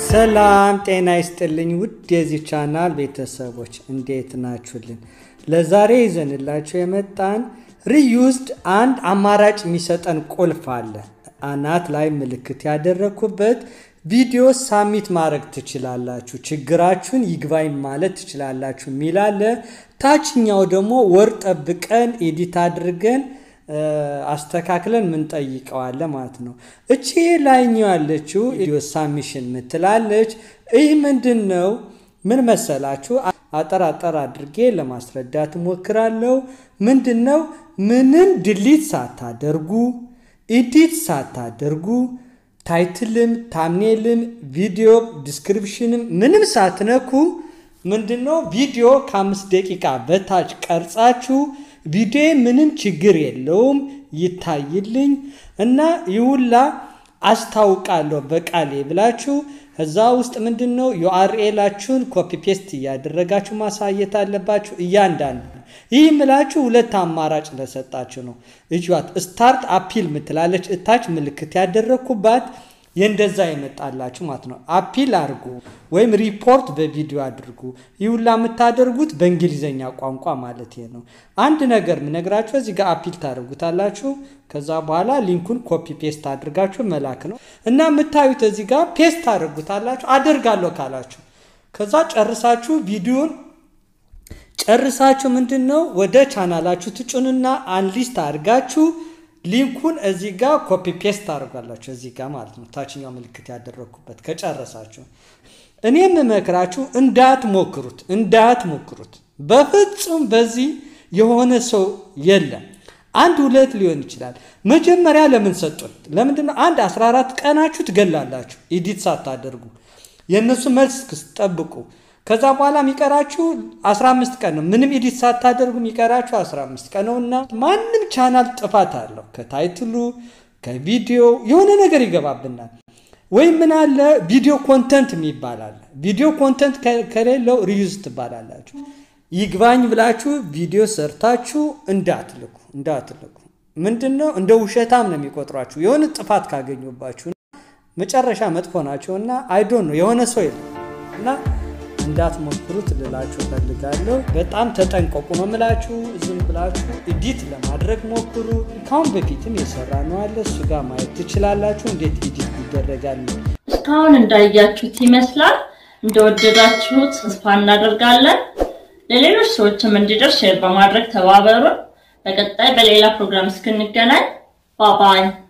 ሰላም ጤና ይስጥልኝ ውድ የዚህ ቻናል ቤተሰቦች እንዴት ናችሁልን? ለዛሬ ይዘንላችሁ የመጣን ሪዩዝድ አንድ አማራጭ የሚሰጠን ቁልፍ አለ። አናት ላይ ምልክት ያደረግኩበት ቪዲዮ ሳሚት ማድረግ ትችላላችሁ፣ ችግራችሁን ይግባኝ ማለት ትችላላችሁ የሚል አለ። ታችኛው ደግሞ ወር ጠብቀን ኤዲት አድርገን አስተካክለን ምንጠይቀዋለ ማለት ነው። እቺ ላይኛው ያለችው ቪዲዮ ሳሚሽን ምትላለች። ይህ ምንድን ነው? ምን መሰላችሁ? አጠር አጠር አድርጌ ለማስረዳት እሞክራለሁ። ምንድን ነው? ምንም ድሊት ሳታደርጉ ኢዲት ሳታደርጉ ታይትልም ታምኔልም ቪዲዮ ዲስክሪፕሽንም ምንም ሳትነኩ ምንድን ነው ቪዲዮ ከአምስት ደቂቃ በታች ቀርጻችሁ ቪዲዮ ምንም ችግር የለውም ይታይልኝ እና ይውላ አስታውቃለሁ በቃሌ ብላችሁ እዛ ውስጥ ምንድን ነው ዩአርኤላችሁን ኮፒ ፔስት እያደረጋችሁ ማሳየት አለባችሁ። እያንዳንዱ ይህ ምላችሁ ሁለት አማራጭ ለሰጣችሁ ነው። እጇት ስታርት አፒል ምትላለች እታች ምልክት ያደረግኩባት የእንደዛ ይመጣላችሁ ማለት ነው። አፒል አድርጉ ወይም ሪፖርት በቪዲዮ አድርጉ። ይሁላ የምታደርጉት በእንግሊዝኛ ቋንቋ ማለት ነው። አንድ ነገር ምነግራችሁ እዚህ ጋር አፒል ታደርጉታላችሁ። ከዛ በኋላ ሊንኩን ኮፒ ፔስት አድርጋችሁ መላክ ነው እና የምታዩት እዚህ ጋር ፔስት ታደርጉታላችሁ። አደርጋለሁ ካላችሁ ከዛ ጨርሳችሁ ቪዲዮን ጨርሳችሁ ምንድን ነው ወደ ቻናላችሁ ትጩንና አንሊስት አድርጋችሁ ሊንኩን እዚህ ጋር ኮፒ ፔስት አድርጓላችሁ እዚህ ጋር ማለት ነው። ታችኛው ምልክት ያደረግኩበት ከጨረሳችሁ እኔ የምመክራችሁ እንዳትሞክሩት እንዳትሞክሩት በፍጹም በዚህ የሆነ ሰው የለም። አንድ ሁለት ሊሆን ይችላል። መጀመሪያ ለምን ሰጡን? ለምንድን ነው አንድ 14 ቀናችሁ ትገላላችሁ ኢዲት ሳታደርጉ የእነሱ መልስ ስትጠብቁ ከዛ በኋላ የሚቀራችሁ 15 ቀን ነው። ምንም ኤዲት ሳታደርጉ የሚቀራችሁ 15 ቀን ነው እና ማንም ቻናል ጥፋት አለው። ከታይትሉ ከቪዲዮ የሆነ ነገር ይገባብናል። ወይም ምን አለ ቪዲዮ ኮንተንት የሚባል አለ። ቪዲዮ ኮንተንት ከሌለው ሪዩዝ ትባላላችሁ። ይግባኝ ብላችሁ ቪዲዮ ሰርታችሁ እንዳትልኩ እንዳትልኩ። ምንድን ነው እንደ ውሸታም ነው የሚቆጥሯችሁ የሆነ ጥፋት ካገኙባችሁ መጨረሻ መጥፎ ናቸው እና አይዶን ነው የሆነ ሰው የለም እና እንዳትሞክሩት ልላችሁ ፈልጋለሁ። በጣም ተጠንቀቁ ነው ምላችሁ። ዝም ብላችሁ ኢዲት ለማድረግ ሞክሩ። ካሁን በፊትም የሰራ ነው አለ እሱ ጋር ማየት ትችላላችሁ፣ እንዴት ኢዲት ይደረጋል። እስካሁን እንዳያችሁት ይመስላል። እንደወደዳችሁት ተስፋ እናደርጋለን። ለሌሎች ሰዎችም እንዲደርስ ሼር በማድረግ ተባበሩን። በቀጣይ በሌላ ፕሮግራም እስክንገናኝ ባባይ